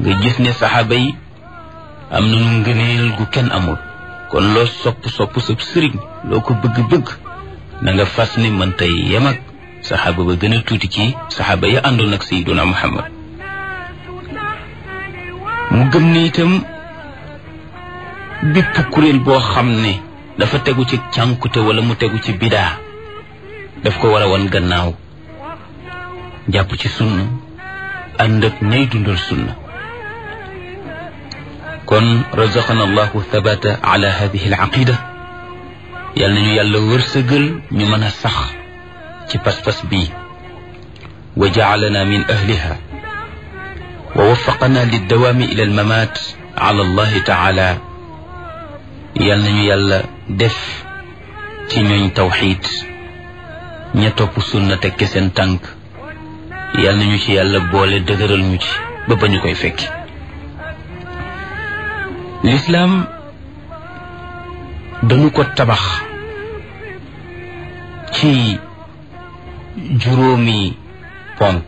nga gis ne saxaaba yi am nañu ngëneel gu kenn amul kon loo sopp sopp sa sëriñ loo ko bëgg-bëgg na nga fas ni mën tey yem ak saxaaba ba gën a tuuti ci saxaaba ya àndoon ak sayyiduna muhammad mu gëm ni itam bépp kuréel boo xam ne dafa tegu ci cànkute wala mu tegu ci bidaa daf ko war a wan gannaaw jàpp ci sunna ànd ak ñay dundal sunna kon razaqana allahu thabata ala hadihi alaqida yal nañu yàlla wërsëgal ñu mën a sax ci pas-pas bii wa jacalana min ahliha wa waffaqana liddawaami ila almamaat ala allahi taala yal nañu yàlla def ci ñooñ tawxiid ña topp sunna tekke seen tànk yal nañu ci yàlla boole dëgëral ñu ci ba ba ñu koy fekki lislaam dañu ko tabax ci juróomi ponk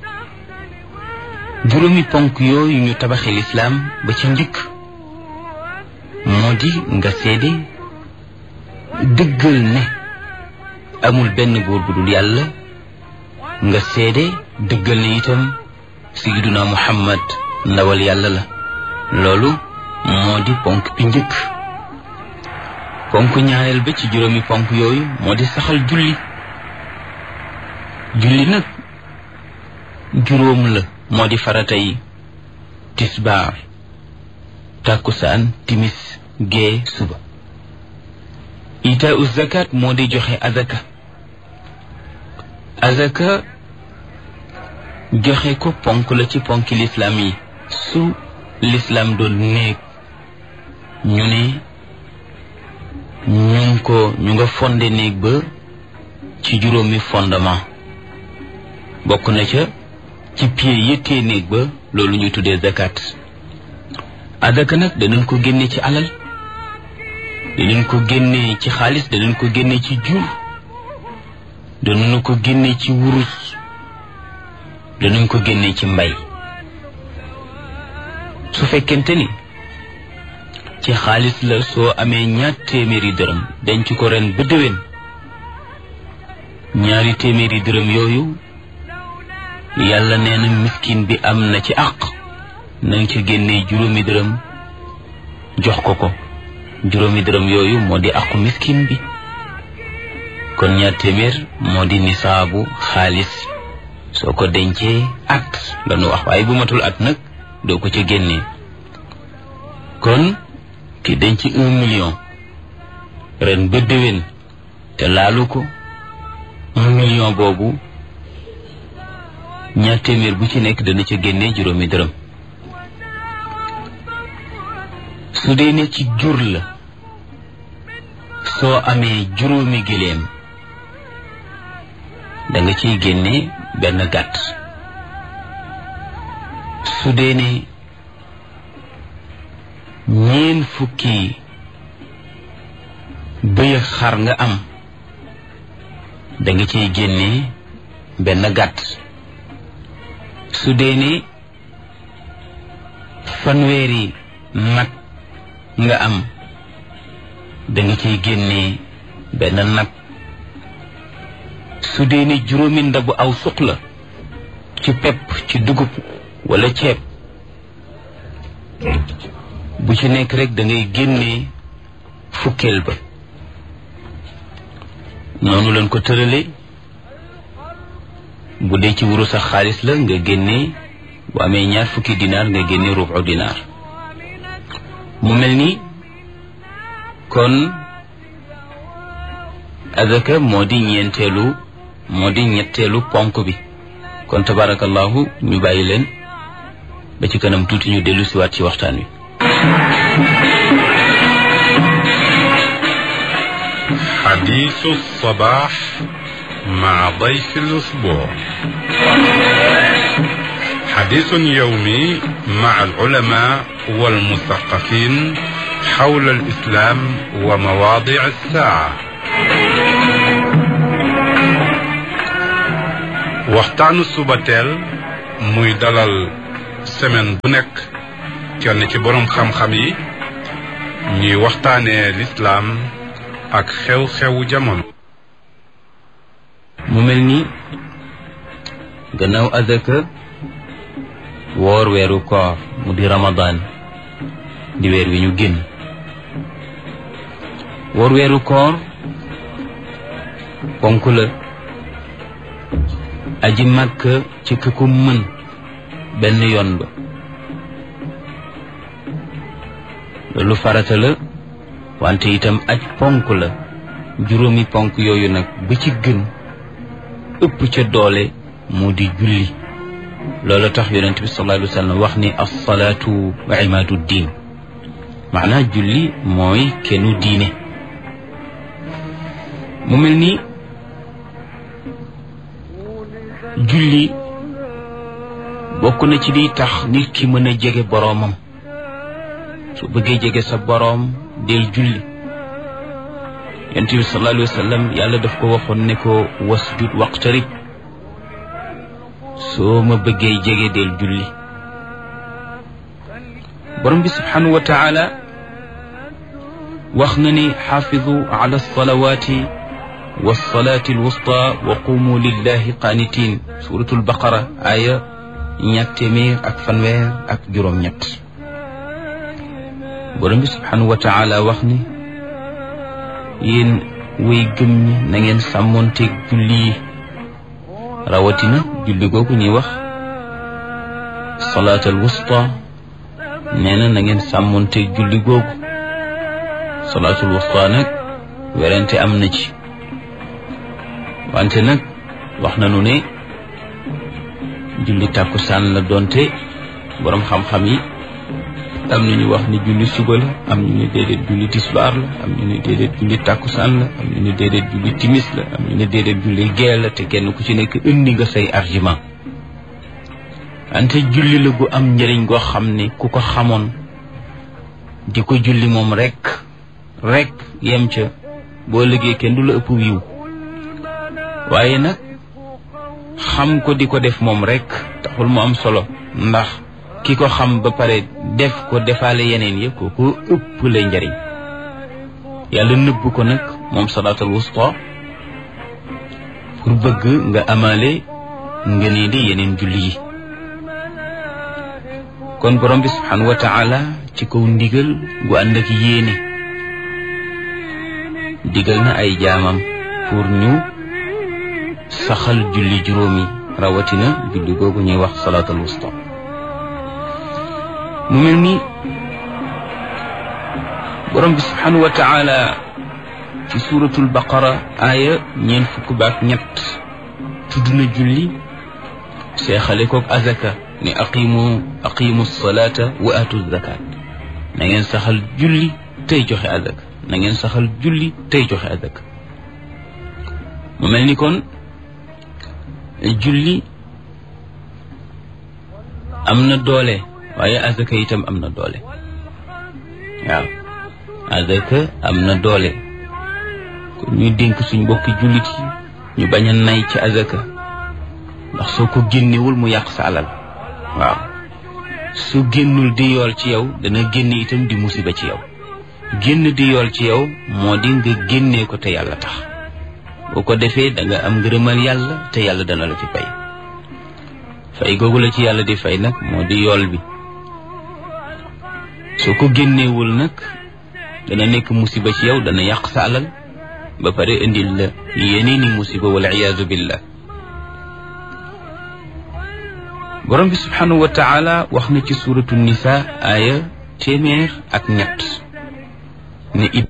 juróomi ponk yooyu ñu tabaxi lislaam ba ci njëkk moo di nga seede dëggal ne amul benn góor bu dul yàlla nga seede dëggal ne itam sayyiduna muhammad ndawal yàlla la loolu moo di ponk bi njëkk ponk ñaareel ba ci juróomi ponk yooyu moo di saxal julli julli nag juróom la moo di faratay tisbaar tàkkusaan timis gee suba itaau zakat moo di joxe azaka azaka joxe ko ponk la ci ponki lislaam yi su lislaam doon néeg ñu ne ñu ngi ko ñu nga fonde néeg ba ci juróomi fondement bokk na ca ci pied yëttee néeg ba loolu ñu tuddee zakat azaka nag danañ ko génne ci alal danañ ko génne ci xaalis danañ ko génne ci jur danañ ko génne ci wurus danañ ko génne ci mbay su fekkente ni ci xaalis la soo amee ñaar téeméeri dërëm denc ko ren ba déwén ñaari téeméeri dërëm yooyu yàlla nee na miskin bi am na ci àq na nga ci génnee juróomi dërëm jox ko ko juróomi dërëm yooyu moo di àqu miskin bi kon ñaar téeméer moo di nisaabu xaalis soo ko dencee at la nu wax waaye bu matul at nag doo ko ca génnee kon ki denc un million ren ba déwén te laalu ko un million boobu ñaar téeméer bu ci nekk dana ca génnee juróomi dërëm su dee ne ci jur la soo amee juróomi giléem da nga ciy génne benn gàtt su dee ne ñeen fukki bëy xar nga am da nga ciy génne benn gàtt su dee ne fanweeri nag nga am da nga ciy génne benn nag su dee ne juróomi ndabu aw suq la ci pepp ci dugub wala ceeb bu ci nekk rek da ngay génne fukkeel ba noonu lañ ko tërale bu dee ci wuru sax xaalis la nga génne bu amee ñaar fukki dinaar nga génne rubu dinaar mu mel ni kon azaka moo di ñeenteelu moo di ñetteelu ponk bi kon tabarakallahu ñu bàyyi leen ba ci kanam tuuti ñu dellu siwaat ci waxtaan wi حديث الصباح مع ضيف الأسبوع حديث يومي مع العلماء والمثقفين حول الإسلام ومواضع الساعة waxtaanu suba teel muy dalal semaine bu nekk kenn ci boroom xam-xam yi ñuy waxtaanee lislaam ak xew-xewu jamono mu mel ni gannaaw azaka woor weeru koor mu di ramadan di weer wi ñu génn woor weeru koor ponk la aji màkk ci ka ko mën benn yoon ba loolu farata la wante itam aj ponk la juróomi ponk yooyu nag ba ci gën ëpp ca doole moo di julli loolu tax yonent bi sallallahu alayhi wa sallam wax ni alsalaatu wa imaadu diin maanaa julli mooy kennu diine mu mel ni julli bokk na ci liy tax nit ki mën a jege boroomam su bëggee jege sa boroom del julli yonent bi sallallahu alayhi wa sallam yàlla daf ko waxoon ne ko wasjud waqtarib soo ma bëggee jege del julli borom bi subhanahu wa taala wax na ni xaafidu ala alsalawati walsalati alwusta wa qumu lillahi qaanitin suratul baqara aya ñett téeméer ak fanweer ak juróom-ñett borom bi subhanahu wa taala wax ni yéen way gëm ñi na ngeen sàmmoonteeg julli yi rawatina julli googu ñuy wax salaatal wusta nee na na ngeen sàmmoonteeg julli googu salaatul wusta nag werante am na ci wante nag wax nañu ne julli tàkkusaan la doonte boroom xam-xam yi am na ñu wax ni julli suba la am ñu ne déedéet julli tisbaar la am ñu ne déedéet julli tàkkusaan la am ñu ne déedéet julli timis la am ñu ne déedéet julli gee la te kenn ku ci nekk indi nga say argument wante julli la gu am njëriñ goo xam ne ku ko xamoon di ko julli moom rek rek yem ca boo liggéey kenn du la ëpp wiiw waaye nag xam ko di ko def moom rek taxul mu am solo ndax ki ko xam ba pare def ko defaale yeneen yëpp ko ko ëpp lay njariñ yàlla nëbb ko nag moom salaatul wusta pour bëgg nga amaale nga nee di yeneen julli yi kon borom bi subhanahu wa taala ci kaw ndigal gu ànd ak yéene digal na ay jaamam pour ñu saxal julli juróomi rawatina julli googu ñuy wax salaatul wusta mu mel ni borom bi subhanahu wa taala ci suratul baqara aaya ñeent fukk baak ñett tudd na julli seexale koog azaka ne aqimu aqimu salata wa atu zakat na ngeen saxal julli tey joxe azaka na ngeen saxal julli tey joxe azaka mu mel ni kon julli am na doole waaye azaka itam am na doole waaw azaka am na doole kon ñuy dénk suñ mbokki jullit yi ñu bañ a nay ci azaka ndax soo ko génnewul mu yàq sa alal waaw su génnul di yool ci yow dana génn itam di musiba ci yow génn di yool ci yow moo di nga génnee ko te yàlla tax boo ko defee da nga am ngërëmal yàlla te yàlla dana la ci fay fay googu la ci yàlla di fay nag moo di yool bi soo ko génneewul nag dana nekk musiba ci yow dana yàq sa alal ba pare indil la yeneeni musiba wal iyaazu billah borom bi subhanahu wa taala wax na ci suratu nisa aaya téeméer ak ñett ne